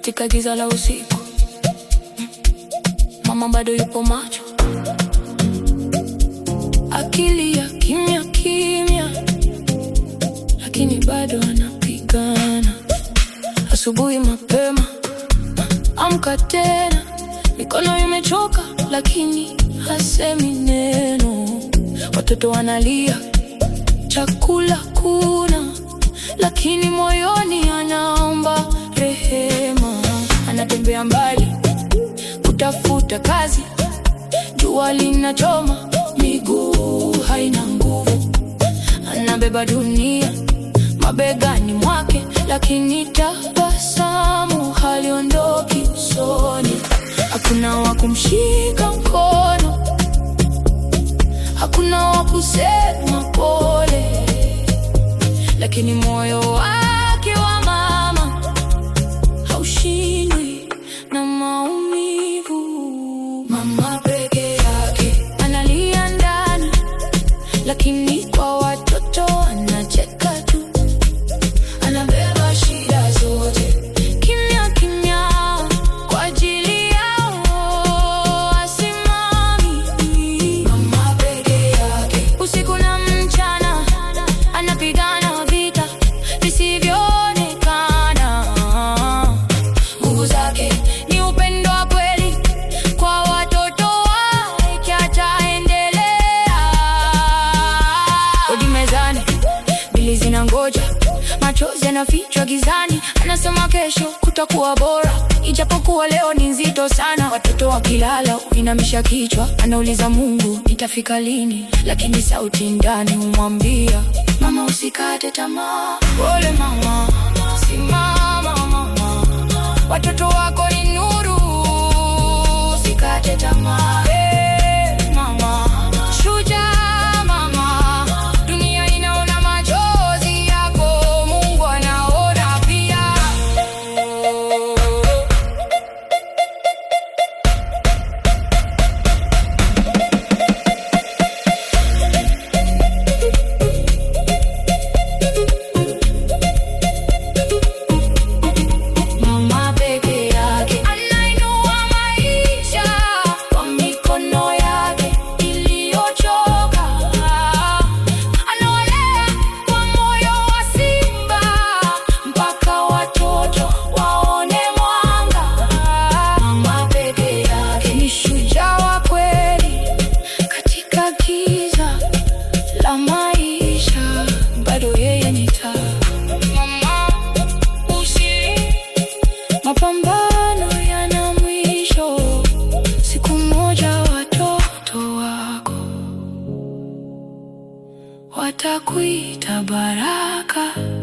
katika giza la usiku. Mama bado yupo macho, akili ya kimya kimya, lakini bado anapigana. Asubuhi mapema, amka tena, mikono imechoka, lakini hasemi neno. Watoto wanalia, chakula kuna, lakini moyoni anaomba rehema. Anatembea mbali kutafuta kazi, jua linachoma, miguu haina nguvu. Anabeba dunia mabegani mwake, lakini tabasamu haliondoki usoni. Hakuna wa kumshika mkono, hakuna wa kusema pole, lakini moyo wake wa mama haushindwi na maumivu. Mama peke yake analia ndani, lakini kwa watoto anacheka tu. Anabeba shida zote kimya kimya kwa ajili yao, asimami. Mama peke yake usiku na mchana anapigana vita visivyoonekana. Nguvu zake ni upendo wa kweli kwa watoto wake, ataendelea. Odi mezani, bili zinangoja, machozi yanafichwa gizani. Anasema kesho kutakuwa bora, ijapokuwa leo ni nzito sana. Watoto wakilala, uinamisha kichwa, anauliza Mungu, nitafika lini? Lakini sauti ndani humwambia, mama, usikate tamaa. Pole mama, simama mama, watoto wako ni nuru, usikate tamaa. Hey, mama, shujaa mama, dunia inaona machozi yako, Mungu anaona pia. Mama peke yake anainua maisha kwa mikono yake iliyochoka. Anawalea kwa moyo wa simba mpaka watoto waone mwanga. Mama peke yake ni shujaa wa kweli katika giza la maisha, bado yeye ni taa. Mama usi Mapambano yana mwisho, siku moja watoto wako watakuita baraka.